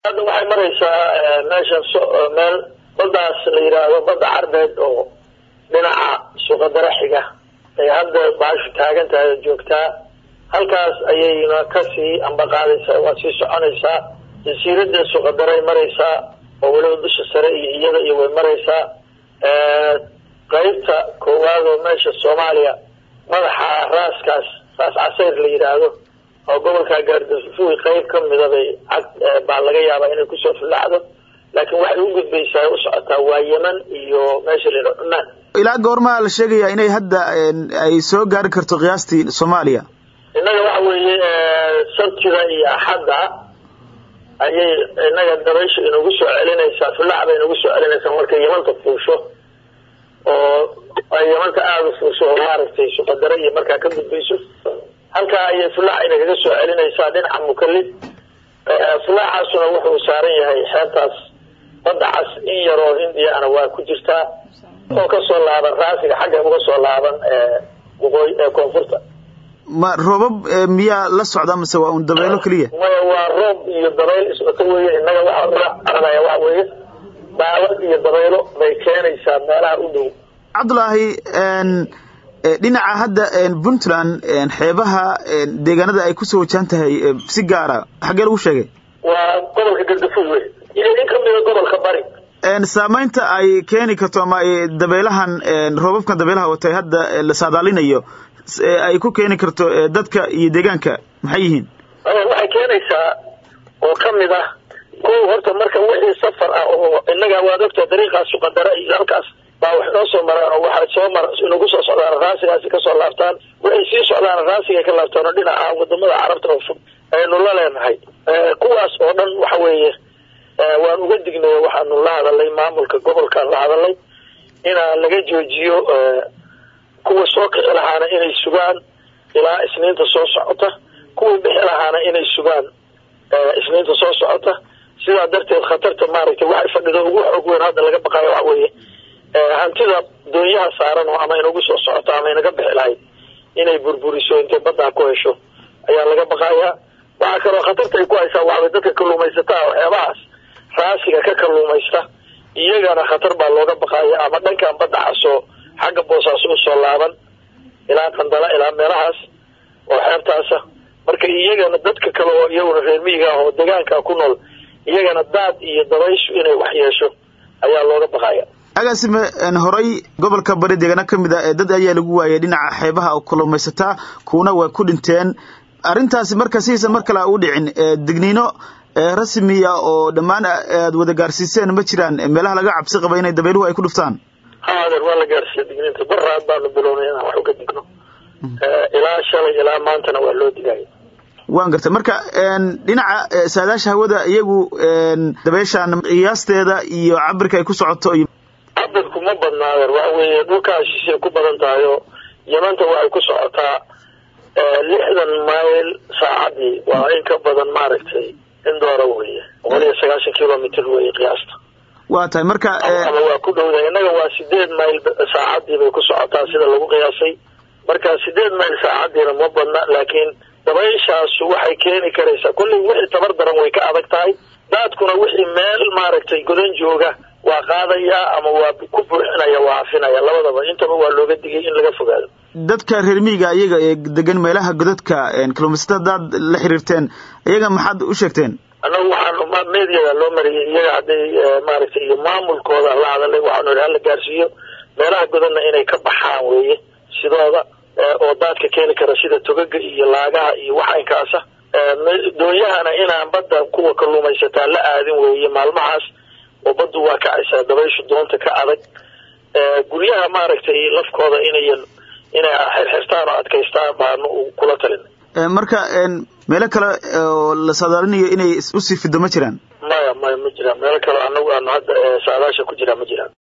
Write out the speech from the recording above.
hadda waxay maraysaa meeshan meel badaas la yidhaahdo badda carbeed oo dhinaca suuqadara xiga ay hadda baashu taagan tahay oo joogtaa halkaas ayayna kasii ambaqaadaysaa waa sii soconaysaa jasiirada suuqadaray maraysaa oo weliba dusha sare iyo iyada iyo way maraysaa qaybta koowaad oo meesha soomaaliya madaxa raaskaas raas casayr la yidhaahdo oo gobolka gaardafuwi qayb ka mida bay cad baa laga yaabaa inay kusoo filaacdo laakiin waxay u gudbaysaa u socotaa waa yeman iyo meesha la yidhaho cumaan ilaa goormaa la sheegayaa inay hadda ay soo gaari karto qiyaastii soomaaliya innaga waxa weeye sabtida iyo axadda ayay innaga dabaysha inagu soo celinaysaa filaac bay inagu soo celinaysaa markay yamanta fuusho oo ay yamanta aada u fuusho oo maaragtay suqadare iyo markaa ka gudbayso halkaa ayay filaac inagaga soo celinaysaa dhinaca mukalid filaacaasuna wuxuu saaran yahay xeebtaas badda cas in yaroo hindiya ana waa ku jirtaa oo kasoo laaban raasiga xagga uga soo laaban waqooyi koonfurta ma roobab miyaa la socda mase waa un dabeelo keliya maya waa roob iyo dabayl iswato weye innaga waxaa aranaya waxa weeye daawad iyo dabaylo bay keenaysaa meelaha u dhow cabdulaahi dhinaca hadda puntland xeebaha deegaanada ay kusoo wajahan tahay si gaara xaggee lagu sheegay waa gobolka gardafuy wey iyo in kamida gobolka bari saamaynta ay keeni karto ama dabeelahan roobabkan dabeelaha watay hadda la saadaalinayo ay ku keeni karto dadka iyo deegaanka maxay yihiin waxay keenaysaa oo kamid ah ko horta marka wixii safar ah oo innaga waad ogtaa dariiqaas suqadara iyo halkaas baa wax noo soo maraan oo waxay soo mar inagu soo socdaan raasigaasi kasoo laabtaan waxay sii socdaan raasiga ka laabtaan oo dhinaca wadamada carabta oo fog aynu la leenahay kuwaas oo dhan waxa weeye waan uga dignay waxaanu la hadalay maamulka gobolkaan la hadalay inaa laga joojiyo kuwa soo kici lahaana inay sugaan ilaa isniinta soo socota kuwii bixi lahaana inay sugaan isniinta soo socota sidaa darteed khatarta maaragtay waxay fadhido ugu xoog weyn hadda laga baqayo waxa weeye hantida doonyaha saaran oo ama inagu soo socoto ama inaga bixi lahayd inay burburiso intay baddaa ku hesho ayaa laga baqayaa waxaa kaloo khatarta ay ku haysaa waxbay dadka kalluumaysataa waxyaabahaas raasiga ka kalluumaysta iyagana khatar baa looga baqaya ama dhankan badda casoo xagga boosaaso usoo laaban ilaa qandala ilaa meelahaas oo xeebtaasa marka iyagana dadka kale oo iyaguna reer miyiga ah oo deegaanka ku nool iyagana daad iyo dabayshu inay wax yeesho ayaa looga baqaya agaasime horay gobolka bari deegaano ka mid a dad ayaa lagu waayay dhinaca xeebaha oo kalluumaysataa kuwana waa ku dhinteen arrintaasi marka sidiisa mar kale a u dhicin digniino rasmiya oo dhammaan aad wada gaarsiiseen ma jiraan meelaha laga cabsi qaba inay dabayluhu ay ku dhuftaan ha adeer waa la gaarsiiya digniinta baraad baanu bilownay inaan wax uga digno ilaa shalay ilaa maantana waa loo digaya waan gartay marka dhinaca saadaasha hawada iyagu dabeyshaan qiyaasteeda iyo cabirka ay ku socoto iyo cabirku ma badna adeer waxa weeye dhulkaa shishay ku badan tahay oo yamanta waxay ku socotaa lixdan mayl saacadii waa in ka badan maaragtay in doora weye boqol iyo sagaashan kilomitr weye qiyaasta waa tahay marka ama waa ku dhowda innaga waa sideed mayl saacadii bay ku socotaa sida lagu qiyaasay marka sideed mayl saacadiina ma badna laakiin dabayshaasu waxay keeni karaysaa kolley wixii tabar daran way ka adag tahay daadkuna wixii meel maaragtay godan jooga waa qaadaya ama waa ku buuxinaya waa afinaya labadaba intaba waa looga digay in laga fogaado dadka reer miyiga iyaga ee degan meelaha godadka kalluumaysatada hadaad la xiriirteen iyaga maxaad u sheegteen annagu waxaan mediada loo mariyay iyaga hadday maaragtay iyo maamulkooda la hadalay waxaanu idhi hala gaarsiiyo meelaha godadna inay ka baxaan weeye sidooda oo daadka keeni kara sida togaga iyo laagaha iyo waxaynkaasa doonyahana inaan badda kuwa kalluumaysataa la aadin weeye maalmahaas oo baddu waa kacaysaa dabayshu doonta ka adag guryaha maaragtay lafkooda inayan inay xirxirtaan oo adkaystaan baanu kula talin marka meelo kale oo la saadaalinayo inay usii fido ma jiraan maya maya ma jiraan meelo kale anagu aanu hadda saadaasha ku jiraan ma jiraan